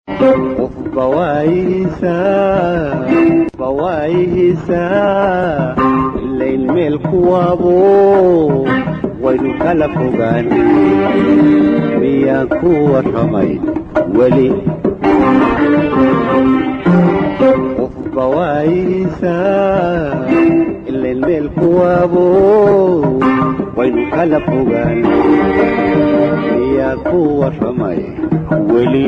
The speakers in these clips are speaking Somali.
bawaayihiisaa ilayn meel kuwaabo waynu kala fogaan miyaan ku warramay weli qof bawaayihiisaa ilayn meel kuwaabo waynu kala fogaan miyaan ku warramay weli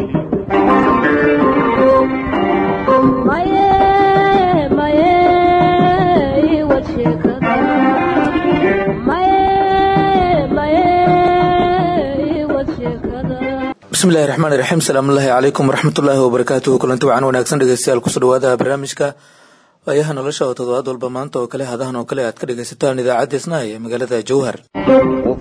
bismillahi raxmaani raxiim salaamullaahi calaykum waraxmatullaahi wabarakaatuhu kulanti wacan wanaagsan dhegeystayaal kusoo dhawaada barnaamijka waayaha nolosha oo toddobaad walba maanta oo kale hadahan oo kale aad ka dhegaysataan idaacadda isnaay ee magaalada jowhar qof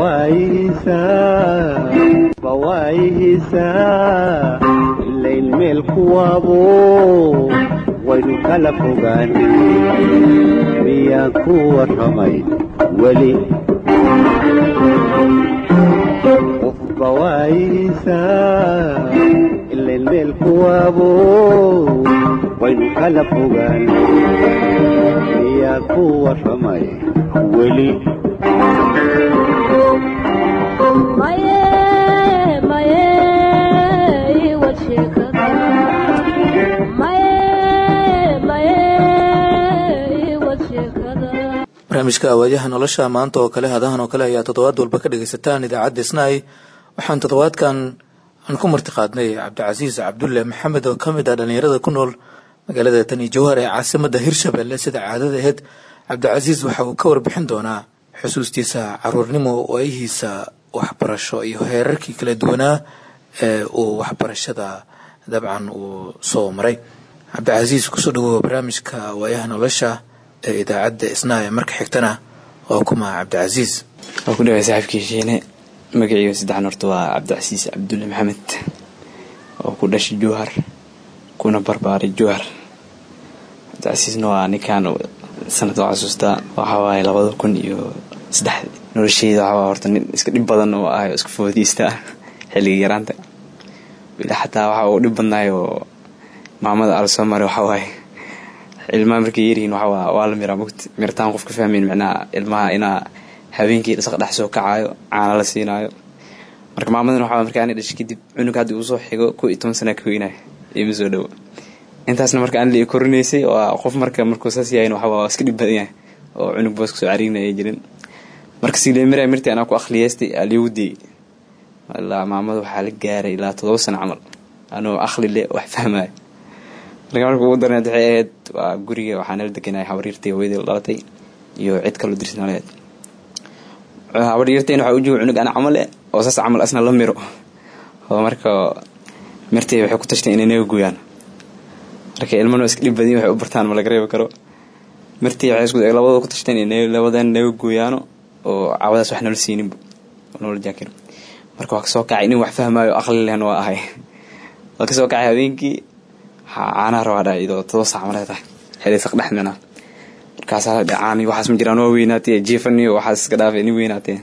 bawaayihiisaa ilayn meel kuwaabo waynu kala fogaan miyaan ku warramay weli qof bawaayihiisaa ilayn meel kuwaabo waynu kala fogaan miyaan ku warramay weli barnaamijka awaayaha nolosha maanta oo kale hadahan oo kale ayaa toddobaad walba ka dhagaysataan idaacadda isnaay waxaan toddobaadkan aan ku martiqaadnay cabdicasiis cabdulle maxamed oo kamid ah dhalinyarada ku nool magaalada tani jowhar ee caasimada hirshabelle sida caadada aheyd cabdicasiis waxa uu ka warbixin doonaa xusuustiisa caruurnimo waayihiisa waxbarasho iyo heerarkii kala duwanaa ee uu waxbarashada dabcan uu soo maray cabdicasiis kusoo dhawow barnaamijka waayaha nolosha ee idaacadda isnaaya marka xigtana waa kuma cabdicasiis waa ku dhaway saaxiibkii shiine magaciiga saddexan horta waa cabdicasiis cabdulle maxamed oo ku dhashay jowhar kuna barbaaray jowhar cabdicasiisna waa ninkaan sanad oo xasuustaa waxaa waaye labada kun iyo saddex nolosheyda waxaa horta nin iska dhib badan oo ah iska foodiista xilligii yaraanta ilaa xataa waxa uu dhib badnaay oo maamada ala soo maray waxaa waaye ilmaha markay yaryihiin waxaa waa la miraa mugti miritaan qof ka fahmayn micnaha ilmaha inaa habeenkii dhasaq dhex soo kacaayo caana la siinaayo marka maamadan waxaa marka ani dhashay kadib cunug hadda uu soo xigo kow iyo toban sana ka weynayo ima soo dhowo intaasna marka aan la korinaysay waa qof marka markuu saas yahayn waxaa waa iska dhib badan yahay oo cunug boos kasoo cariirinaya jirin marka sileemiraa mirti anaa ku akhliyeystay aliigu diyey ilaa maamada waxaa la gaaray ilaa todoba sano camal anoo akhli le wax fahmayo marka marka ugu darneed waxay ahayd waa guriga waxaa nala deganay habaryartay hooyadii la dhalatay iyo cid kaloo dirsnaleed habaryartayna waxaa ujoga cunug ana camal eh oo saas camal asna la miro oo marka mirtay waxay ku tashtay inay naga gooyaan marka ilmana iska dhib badin waxay u bartaan ma laga reebi karo mirtii waxay isku labadooda ku tashteen inay labadan naga gooyaano oo caawadaas wax nala siininba oo noola jaakir marka waa kasoo kacay nin wax fahmaayo aqli lehna waa ahay waa kasoo kacay habeenkii caanaha rabaa dhaa iyadoo todoba saac maray tahay xilay saq dhex mina markaasaa la caani waxaas ma jiraan waa weynaatee jiifaniyo waxaas iska dhaafay nin weynaatee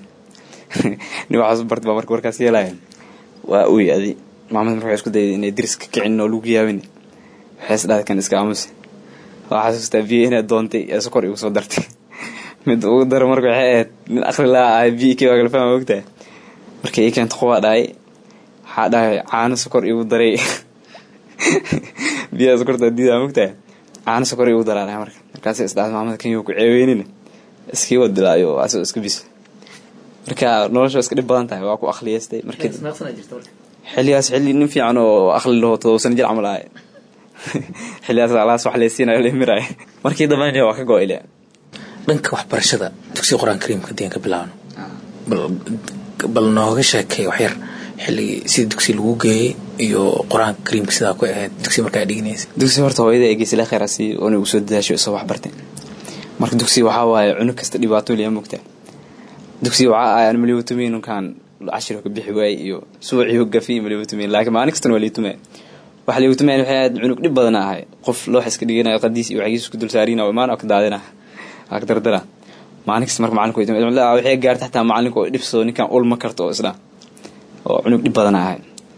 nin waxaas barta baa marka warkaas yeelaya waa uy adi maamada marka waxay isku dayday inay diris ka kicin oo lagu yaabin waxay is dhahday kan iska aamusi waa xasuustaa biyo inay doontay ee sokor igu soo dartay mid ugu daro marka waxay ahayd nin aqli laa ahay biyo kii waa kala fahma ogtahay markay ii keento qubaa dhahay waxaa dhahay caano sokor igu daray biyaha sokorta diidaa mogtahay caano sokor igu daraa marka markaas isdhaad maamada kenya ku ceeweynina iskii wadilaayo asoo iska bis marka nolosha iska dhib badan tahay waa ku akhliyeystay markii xilligaas xilli nin fiican oo aqli laho todoba sano jir camal ahay xilligaas alaas wax laysiinayo lemiraay markii dambena waa ka go-ile dhanka waxbarashada dugsiga qur-aan kariimka hadii aan ka bilaabno bal nooga sheekay waxyar xilligii sida dugsi lagu geeyey iyo qur-aanka kariimka sidaa ku ahayd dugsi markaa dhiganaysa dugsi horta hooyada egeysila kheyraasi oona ugu soo dadaasho isoo waxbartay marka dugsi waxaa waaye cunug kasta dhibaato liya mogtaa dugsi waxaa ahay aan maliwatumin ninkaan cashiro ka bixi waayey iyo suuciyo gafi maliwatumin laakiin maalin kastana waa liitume waxa liwatumin waxay ahayd cunug dhib badan ahay qof loo xiska dhiganayo qadiis iyo waxgiis isku dul saarina imaan ka daadina ka dardara maalin kasta marka macalinku waxay gaarta xataa macalinku oo dhibsado ninkaan ulma karto oo isdhaa oo cunug dhib badan ahay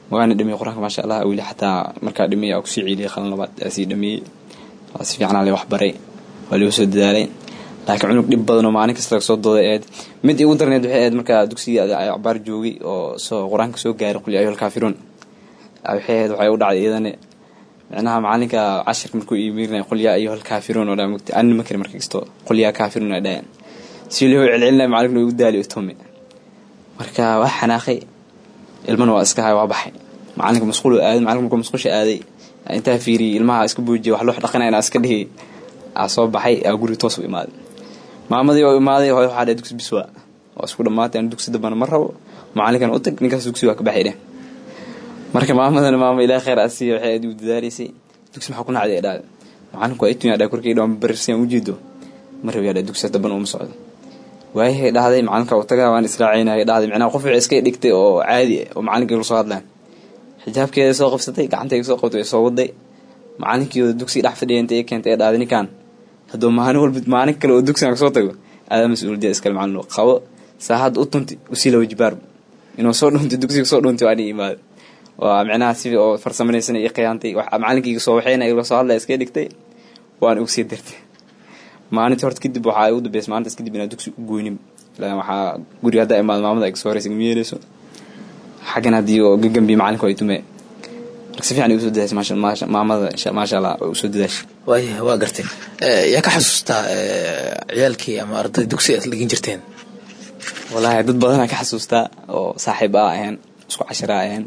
waana dhameeyey qur-aanka maasha allah weli xataa markaa dhameeyey aa kusii ciiliyay qalin labaad aa sii dhameeyey waa si fiican le wax baray waa lagu soo dadaalay laakiin cunug dhib badan oo maalin kasta laga soo dooday eed mid igu darneed waxay ahayd markaa dugsiga cabaar joogay oo soo qur-aanka soo gaaray qul yaa ayuha alkaafiruun waxay ahayd waxay u dhacday iyadana micnaha macalinka cashirka markuu iimirinay qul yaa ayuha alkaafiruun oo dhaa mugti anni ma kari marka kasto qul yaa kaafiruun ay dhaheen si loo celcelinaya macalinkuna igu daali tome marka waa xanaaqay ilmana waa iska hay waa baxay macalinka masquul aaday macalinka markuu masquusha aaday intaa fiiriyay ilmaha iska buujiya wax loo dhaqanaya inaa iska dhihi aa soo baxay aa guriga toos u imaaday maamadii oo imaaday hooy waxaa dheh dugsi biswa waa isku dhammaatay aan dugsi dambana ma rabo macalinkan u tag ninkaas dugsi waa ka baxay dheh marka maamadana maama ilaah khayr asiiya waxay aad u dadaalaysay dugsi maxaa ku nacday dhaada macalinku waa itunya dhaa korkay dhawaan barirsan ujeedo ma rabi dhaa dugsi damban uma socdo waayahay dhahday macalinka u tagaa waan israacaynaya dhahday micnaha qof waxay iska dhigtay oo caadi ah oo macalinkii la soo hadlaan xijaabkeeda soo qabsatay gacantayga soo qabtay soo waday macalinkii dugsi dhex fadhiya intay keentay ee dhahday ninkan hadduu maalin walba maalin kale oo dugsigan kasoo tago aadaa mas-uuliyada iskale macalin qabo saahadda u tunti usii lawa jibaar inuu soo dhuntay dugsiga soo dhuntay waa nin imaado waa micnaha si oo farsamanaysan iyo khiyaantay macalinkiyga soo waxayna igla soo hadlaya iska dhigtay waana ugu sii dirtay maalintii horta kadib waxaa ugu dambeysay maalintaas kadib inaa dugsi u goynin ilaan waxaa guriga haddaa imaado maamada ay kasoo horeysa ma yeeleyso xaggan haddii oo gagambi macalinka ay tume marka si fiican ay usoo dadaashay maasha maasha maamada maasha allah way usoo dadaashay waaya waa gartay yaa ka xasuustaa ciyaalkii ama arday dugsi aad dhigin jirteen wallaahi dad badanaa ka xasuustaa oo saaxiib ah aheen isku cashira aheen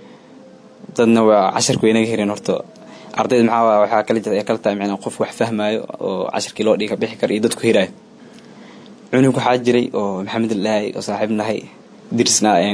dadna waa casharku way naga hereen horta ardayda maxaa waxaa kala jirta kala tahay micnaa qof wax fahmaayo oo casharkii loo dhiga bixi kara iyo dadku hiraayo cunug waxaa jiray oo maxamed lahay oo saaxiib nahay dirisna aheen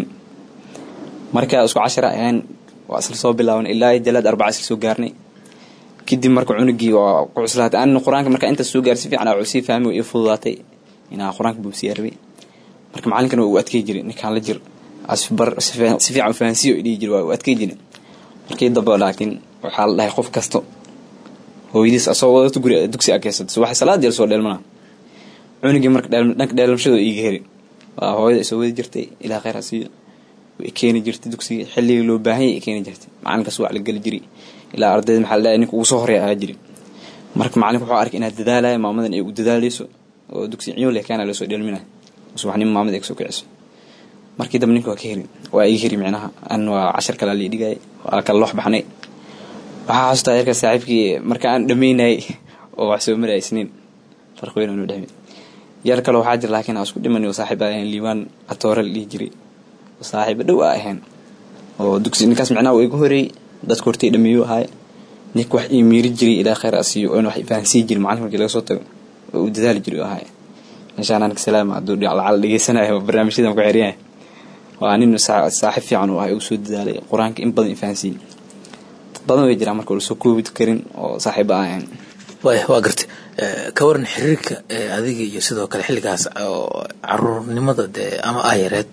markaa isku cashara aheen waa isla soo bilaaban ilaa jalaad arbaca isla soo gaarnay kadib marka cunugii waa ku cuslaatay anina qur-aanka markaa intaas soo gaar si fiican aa sii fahmi ii fududaatay inaa qur-aanka buusiyaa rabay marka macalinkana waa u adkey jiray ninkaan la jir asbar si fiican fahansiyo dhihi jira waa u adkey jiray markii damba laakiin waxaa la dhahay qof kasto hooyadiis asoo wadato guri dugsi akeysata subax salaad yar soo dheelmana cunugii marka dhanka dheelmashada iiga heri waa hooyada isoo wadi jirtay ilaa khayr asiiyo way keeni jirtay dugsiga xilligii loo baahanya ay keeni jirtay macalinkaas waa la geli jiray ilaa ardayda maxaa la dhahay ninka ugu soo horeya ahaa jiray marka macalinka wuxuu arkay inaad dadaalaya maamadan ay u dadaalayso oo dugsi ciyoole kaana lasoo dheelminaya subaxnimo maamada ay kasoo kiciso markii dambe ninka waa ka heri waa iga heri micnaha an waa cashar kale lii dhigay waa kala loox baxnay waxaa xasuustaa yarka saaxiibkii marka aan dhamaynayay oo wax soo maraya isniin farq weyn aanu dhexmi yar kale waxaa jira laakiin aan isku dhimani oo saaxiib aa ahayn liibaan atoore la dhihi jiray oo saaxiibo dhow aa ahayn oo dugsi ninkaas micnaha waa igu horeeyey dadka hortay dhameeyo ahaay ninka wax ii miiri jiray ilaa khayr asiiyo oona wax fahansii jiray macalin markii laga soo tago oo uu dadaali jiray ahaay meeshaan anka salaama hadduu lacal dhegeysanayo barnaamijyadan ku xeryahay waa nin saaxiib fiican u ahay uu soo dadaalay qur-aanka in badan ifahansiiyey dad badan way jiraan marka lasoo koobi karin oo saaxiiba ahayn waaya waa gartay ka waran xiriirka adiga iyo sidoo kale xilligaas oo caruurnimada dee ama aayareed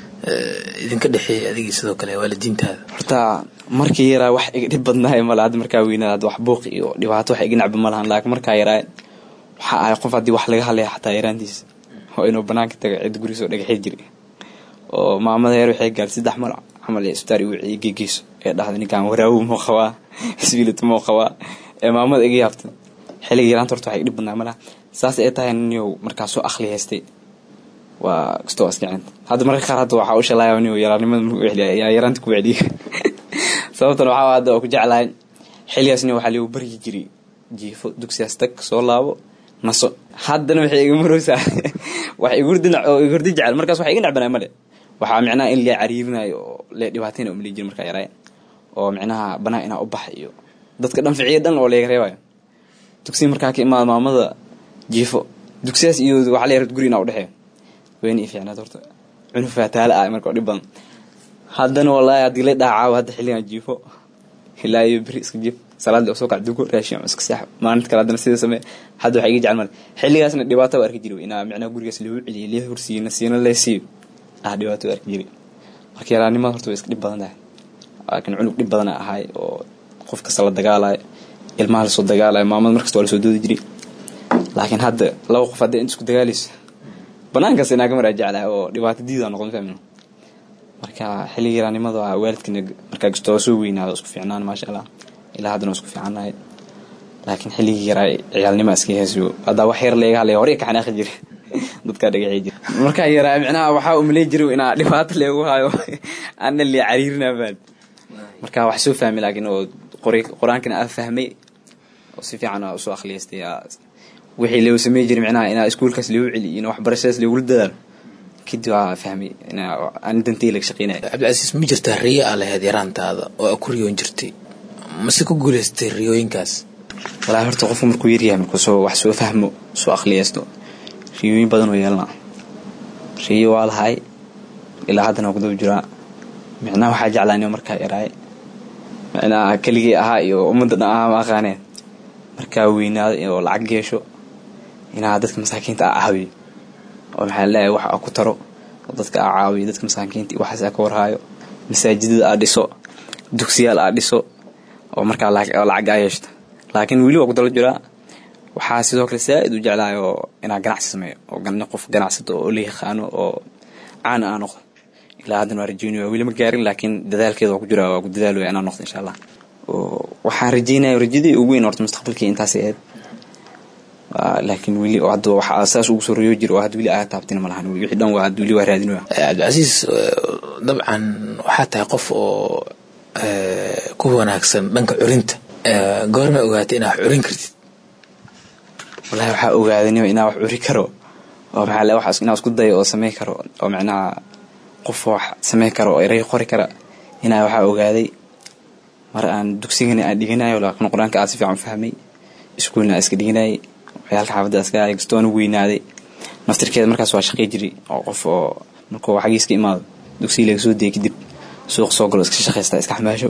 idinka dhexeeyay adigii sidoo kale waalidiintaada horta markii yaraa wax iga dhib badnaay male hadda markaa weynaad hadda wax buuq iyo dhibaato wax iga nacba ma lahan laakiin markaa yaraa waxaa ahay qof haddii wax laga hadlaya xataa yaraantiisa oo inuu banaanka taga cid gurigiisoo dhagaxi jiray oo maamada heer waxay gaartay saddex mar camal ee isbitaal igu wiciye geegeyso ee dhahda ninkaan waraawo muu qabaa isbiilito muu qabaa ee maamada iga yaabta xilliga yaraanta horta waxa iga dhib badnaa malaha saas ay tahay ninyow markaa soo akhli haystay waa kastoo askicint hadda marka qaar hadda waxaa u shalaaya ninyow yaraarnimada markuu celiya yaa yaraanta ku celiya sababtan waxaa hadda oo ku jeclahay xilligaas nin waxaa liigu baryi jiray jiifo dugsigaas tag soo laabo naso haddana waxay iga maroosaa wax igurdi oo igurdi jecel markaas wax iga necbanay male waxaa micnaha in lee cariirinayo oo lee dhibaatayna umali jiri markaa yaraay oo micnaha banaa inaa u baxa iyo dadka dhan ficiya dhan oo leega reebayo dugsi markaa ka imaada maamada jiifo dugsiyaas iyo waxaa la yaraa guri inaa udhexeeyo weyna i fiicnaad horta cunug faataala ah marka oo dhib badan haddana wallaahi haddii la dhaacaawo hadda xilligan jiifo ilaa iyo beri iska jiif salaadii oo soo kac dugo raashin iska seex maalinta kale haddana sida samee hadda waxaa iga jecel male xilligaasna dhibaato waa arki jiray inaa micnaha gurigaas loogu celiyo lee horsiiyo nasiino lee siiyo ah dhibaato waa arki jiray marka yaraanimada horta way iska dhib badan tahay laakiin cunug dhib badana ahay oo qof kasta la dagaalayo ilmaha lasoo dagaalayo maamada markasta waa lasoo doodi jiray laakiin hadda laba qof hadday inta isku dagaalayso banaankaas inaa ka maraa jeclahay oo dhibaato diida noqon fahmin marka xilliga yaraanimada waa waalidkana markaa gastoo soo weynaado isku fiicnaan maasha allah ilaa haddana isku fiicannahay laakiin xilligii yaraa ciyaalnima iska heeso haddaa wax yar leega hadlaya hore ka xanaaqi jira dadkaa dhagaxi jira markaa yaraa micnaha waxaa umaleyn jiray inaa dhibaato leegu hayo ana lee cariirinaa baan marka wax soo fahmay laakiin oo qur-aankana aa fahmay oo si fiican aa usoo akhliyaystay wixii loo samey jiray micnaha inaa iskuulkaas loogu celiyo in waxbarashadaas loogula dadaalo kadib waa fahmay aan dantay laga shaqeynaya cabdicasiis ma jirtaa riyo aa lahayd yaraantaada oo aa ku riyoon jirtay mase ku guulaystay riyooyinkaas walaahi horta qofku markuu yaryahay markuu soo wax soo fahmo soo akhliyaysto riyooyin badan oo yeelana riyo waa lahay ilaa haddana waa kudaba jiraa micnaha waxaa jeclaanimo markaa yaraay micnaha keligii ahaa iyo ummadda dhan ahaa ma aqaaneen markaa weynaado oo lacag yeesho inaa dadka masaakiinta a caawiyo oo maxaa leeyahay wax a ku taro oo dadka a caawiyo dadka masaakiinta iyo waxaas a ka warhaayo masaajidada aa dhiso dugsiyaal aa dhiso oo markaa lacag aa yeeshto laakiin weli waa ku dalo jiraa waxaa sidoo kale saa-id u jeclahay oo inaa ganacsi sameeyo oo qof ganacsato oo la yaqaano oo caana aa noqdo ilaa haddana waa rajeynaya weli ma gaarin laakiin dadaalkeeda waa ku jira waa ku dadaalaya inaa noqdo insha allah waxaan rajeynaya rajadii ugu weyn horta mustaqbalkii intaasay ahayd laakiin weli hadda waxaa saas ugu soo riyo jira oo hadda weli aa taabtina ma lahan wixii dhan waa hadda weli waa raadinaya cabdicasiis dabcan waxaa tahay qof oo ku wanaagsan dhanka curinta goorma ogaatay inaa wax curin kartid wallahi waxaa ogaadanima inaa wax curi karo oo maxaa le wax inaa isku dayo oo samey karo oo macnaha qof wax samey karo oo erey qori kara inaa waxaa ogaaday mar aan dugsigana aan dhiganayo laakiin qur-aanka aan si fiican u fahmay iskuulna aan iska dhiganayay waxyaalka xaafadda iska ahay gastoona weynaaday naftirkeeda markaas waa shaqey jiray oo qof oo markuu xagiis ka imaado dugsiga laga soo dayay kadib suuq soo galo iska shaqaysta iska xamaasho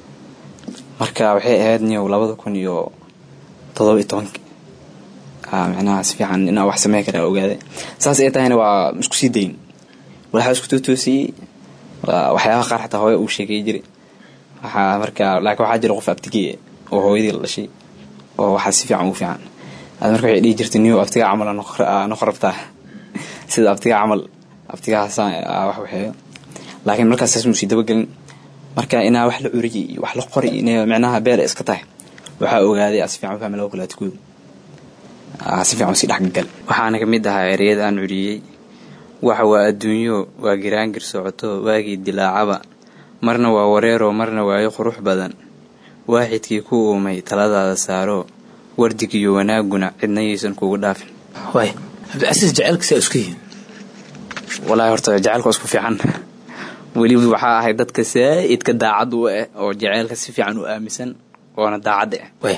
marka waxay ahayd niyow labada kun iyo todoba iyo tobanki micnaha si fiican inaa wax samey kara ogaaday saas ay tahayna waa isku sii dayn waxaa isku tootoosiyey waxyaabaha qaar xataa hooya uu sheegay jiray waxaa marka laakiin waxaa jira qof abtigey oo hooyadii la dhashay oo waxaa si fiican ugu fiican ad marka waxay dhihi jirtay niyow abtigaa camal noqo rabtaa sida abtigaa camal abtigahaasaan wax waxeeyo laakiin markaas saas muusii dabagelin marka inaa wax la curiyay iyo wax la qori inay micnaha beela iska tahay waxaa ogaaday si fiican u fahmay laba kulaatikood si fiican usii dhexgagal waxaana ka mid ahaa ereyada aan curiyey waxa waa adduunyo waa giraangir socoto waagii dilaacaba marna waa wareeroo marna waayo qurux badan waaxidkii ku uumay taladaada saaro wardigiiyo wanaaguna cidna yaysan kugu dhaafin waay cabdicasiis jaceylka saa isku yihiin walaahi horta jaceylka waa isku fiican weliba waxaa ahay dadka saa-idka daacad u ah oo jaceylka si fiican u aaminsan oona daacadda ah waay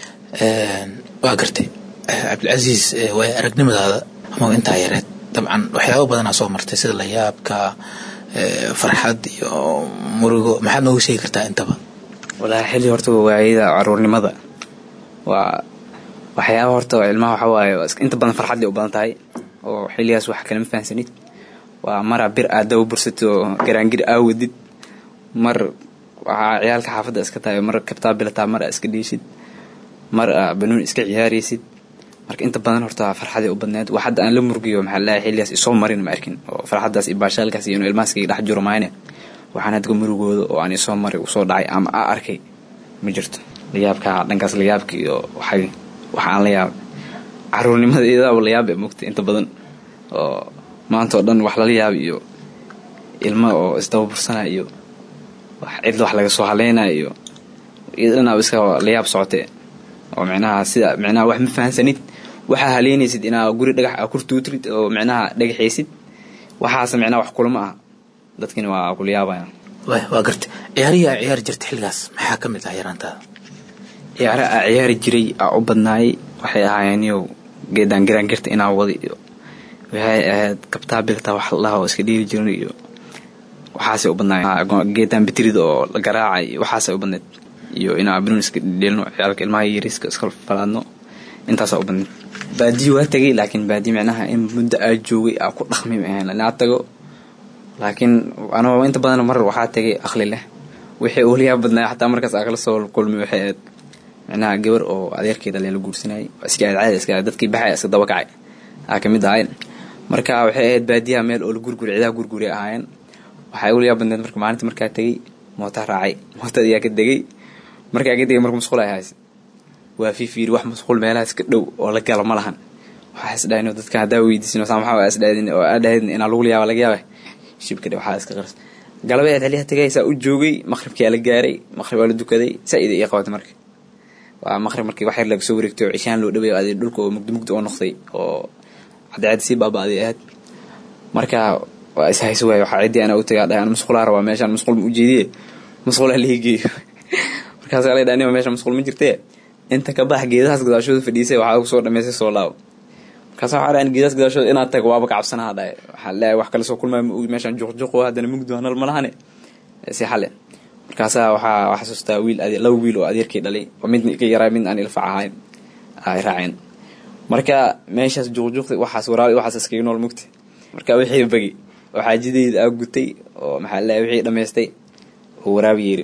waa gartay cabdilcasiis waay aragnimadaada ama intaa yareed dabcan waxyaaba badanaa soo martay sida layaabka farxad iyo murugo maxaad noogu sheegi kartaa intaba walaahi xilli horta waayada caruurnimada waa waxyaaba horta ilmaha waxa waaye inta badan farxadday u badan tahay oo xilligaas wax kalama fahansanid waa maraa bir aad daba bursatid oo garaangir aa wadid mar waxaa ciyaalka xaafadda iska tahay mar kabtaa bilataa mar aa iska dhiishid mar aa banuun iska ciyaaraysid marka inta badan horta farxaday u badneed wax hadda aan la murgiyo maxaa laahay xilligaas isoo marin ma arkin oo farxaddaas iyo baashaalkaas iyo inuu ilmaaskayga dhex jiro maayne waxaan hadga murugooda oo aan isoo maray usoo dhacay ama aa arkay ma jirto layaabka dhankaas layaabka iyo waxay waxa aan la yaabay caruurnimada iyadaaba layaab ee mugta inta badan oo maanta oo dhan wax lala yaaba iyo ilmo oo isdaba bursanaya iyo cidla wax laga soo haleynaya iyo iyadanaaba iska layaab socotee oo micnaha sida micnaha wax ma fahansanid waxaa haleynaysid inaa guri dhagax aa kurtuutrid oo micnaha dhagaxaysid waxaase micnaha wax kulama aha dadkina waa kula yaabayaan waay waa gartay ciyaarihi aa ciyaari jirta xilligaas maxaa ka mid ah yaraantaada ciyaare aa ciyaari jiray aa u badnaayay waxay ahaayeen iyow geedaan giraangirta inaa wada iyo waxay ahayd kabtaa bilta wax la dhaha oo iska dhiiri jirin iyo waxaasay u badnaayeen geedaan bitirida oo la garaacay iyo waxaasay u badneed iyo inaa banuun iska dhidheelno ciyaalka ilmaha yariiska iska falaadno intaasaa u badneed baadiyi waa tegay laakiin baadiyi micnaha in muddo aa joogay aa ku dhaqmay ma ahayn inaa tago laakiin anoo inta badan mar waxaa tegay aqli leh wixii uliyaa badnaay xataa markaas aa kala soo kulmay waxay ahayd micnaha gabar oo adeerkeeda leela guursanayay iska aad caadi iska dadkii baxaya iska daba kacay aa kamid ahayn marka waxay ahayd baadiyaha meel oo la gurguri cidaha gurguri ahaayeen waxaa igu yaab badneed marka maalinta markaa tegey moota raacay mootada ayaa ka degay markaa ka degay marka musqul ay haysa waa fiifiiri wax musqul meelahaas ka dhow oo la gala ma lahan waxaa isdhahayn dadka haddaa weydiisin saa maxaa isdhahdin oo aadhahdin inaa lagu yaaba laga yaaba shibka dhe waxaa iska qaras galabee xiliyaha tegay saa u joogay maqribkaa la gaaray maqrib waa la dukaday saa-id ii qabatay marka waa maqrib markii wax yar laga soo wareegtay oo cishaan loo dhaweey adi dhulka oo mugdi mugdi oo noqday oo cadceed sii baaba'day ahayd marka waa is hayso waay waxaa ciddii anaa u tagay dhahay ana musqulaa rabaa meeshaan musqul ma ujeediye musqulaa lihi geeyo markaasaa la dhaha meesha musqul ma jirtee inta ka bax geedahaas gadaashooda fadhiisay waxaa kusoo dhamaystay soo laabo markaasa waxaa dhahan geedahaas gadaashooda inaad tago waaba ka cabsanaha dhahay waxaa leeyahay wax kale soo kulmaa ma ogi meeshaan juqjuqo haddana mugdi hanal ma lahane si xale markaasaa waxaa wax xasuustaa wiil laba wiil oo adeerkii dhalay oo mid ka yaraa mid aan ilfac ahayn ay raaceen marka meeshaas juqjuqda waxaas waraabay waxaas iskaga nool mugta marka wixii bagi oo xaajadeyda aa gutay oo maxaa leeyahay wixii dhamaystay oo waraabi yeeri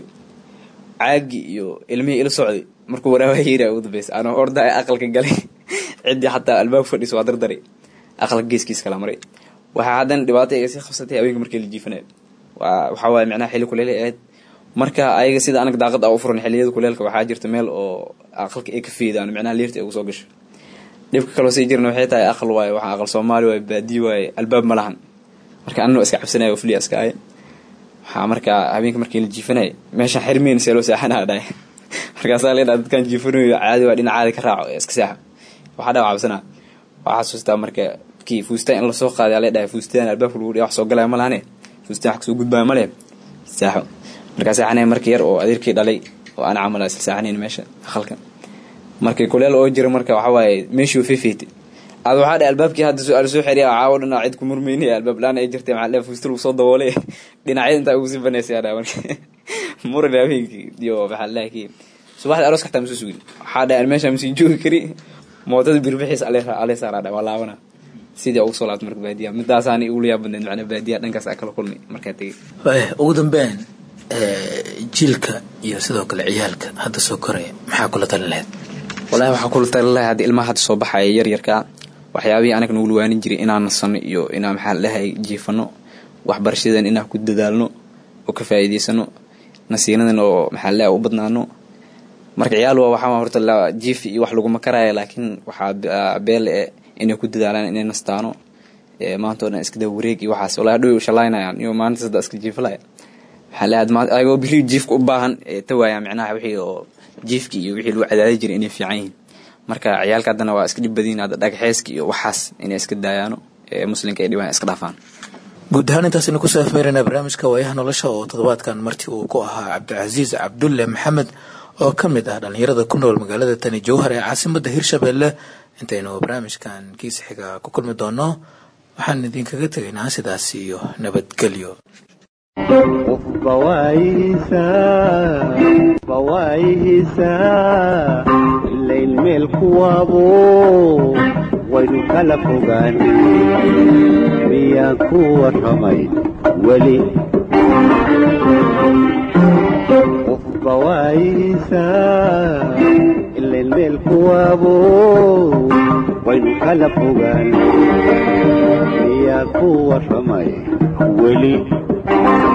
caagi iyo ilmihii ila socday markuu waraaba yeeri ugu dambeysay anoo orda aqalka galay ciddii xataa albaab fadhiisa waa dardari aqalka geeskiis kala maray waxaa haddana dhibaato iga sii qabsatay haweenka markii la jiifanayo waa waxaa waaye micnaha xilli kuleel ahayd marka ayaga sida anaga daaqad a u furan xilliyada kuleelka waxaa jirta meel oo aqalka ay ka feedaan micnaha liirta ay ugu soo gasho dhibka kaloo sii jirna waxay tahay aqal waaye waxaa aqal soomaali waaye baadiye waaye albaab ma lahan marka anna iska cabsanaya oo fliya iska ahay waxaa markaa habeenka markii la jiifanaya meesha xirmeyn see loo seexanaa dhahay markaasaa leedhaa dadkan jiifanayo caadi waa dhinac caadi ka raaco ee iska seexa waxaa dhawa cabsanaa waxaa xasuustaa marka kii fuustaan in lasoo qaaday alee dhahay fuustaan albaabka lagu dhiya wax soo galaya ma lahane fuustaan wax kasoo gudbaayo ma leh saaxo markaa seexanaya marka yar oo adeerkii dhalay oo ana camal isla seexanayn meesha aqalka markii kuleel oo jira marka waxaa waaye meeshuu fifeetay ad waxaa dhahay albaabkii hadda su-aal soo xeriya caawo dhan cid ku murmeyni albaab laan ay jirtay maxaa dhahay fuustal uu soo daboolay dhinacyada intaa ugu sii banaysay dhahay marka muran habeenkii iyo maxaa dhahay kii subaxda arooska xataa masoo sugin waxaa dhahay meesha masii joogi kari mootada birbixiis alee saaraa dhahay waa laabana sidii ugu soo laabtay marka baadiya midaasaani ugula yaab badneed macnaa baadiya dhankaas aa kala kulmay markaa tegay ugu dambeyn jiilka iyo sidoo kale ciyaalka hadda soo koraya maxaa kula talin lahayd walahi waxaa kula talin lahay hadda ilmaha hadda soo baxaya yaryarkaa waxyaabihii anaga nagu luwaanin jiray inaan nasano iyo inaan maxaa ladhahay jiifano waxbarashadan inaan ku dadaalno oo ka faa'iidaysano nasiinadan oo maxaa ladhahay u badnaano marka ciyaal waa waxaa horta jiif iyo wax laguma karaya laakiin waxaa beel e inay ku dadaalaan inay nastaano maanta o dhan iska daa wareeg iyo waxaas walahi dhow shalaynayaan iyo maalintaas hadda iska jiifalaya maxaa ladhahay ayagoo biri jiifka u baahan tawaaya micnaha wixii oo jiifki iyo wixii lagu cadaadi jiray inay fiican yihiin marka ciyaalka haddana waa iska dhib badiyin hadda dhagaxeeska iyo waxaas inay iska daayaano ee muslimka ay dhibaan iska dhaafaan guud ahaan intaasaynu ku saafeynayna barnaamijka waayaha nolosha oo toddobaadkan martii uu ku ahaa cabdicasiis cabdulle maxamed oo ka mid ah dhallinyarada ku nool magaalada tani jowhar ee caasimadda hirshabeelle intaynu barnaamijkan kiisa xiga ku kulmi doono waxaan idinkaga tegaynaa sidaas iyo nabadgelyo qofba waayihiisaa ilayn meel kuwaabo waynu kala fogaan miyaan ku warramay weli qofba waayihiisaa ilayn meel kuwaabo waynu kala fogaan miyaan ku warramay weli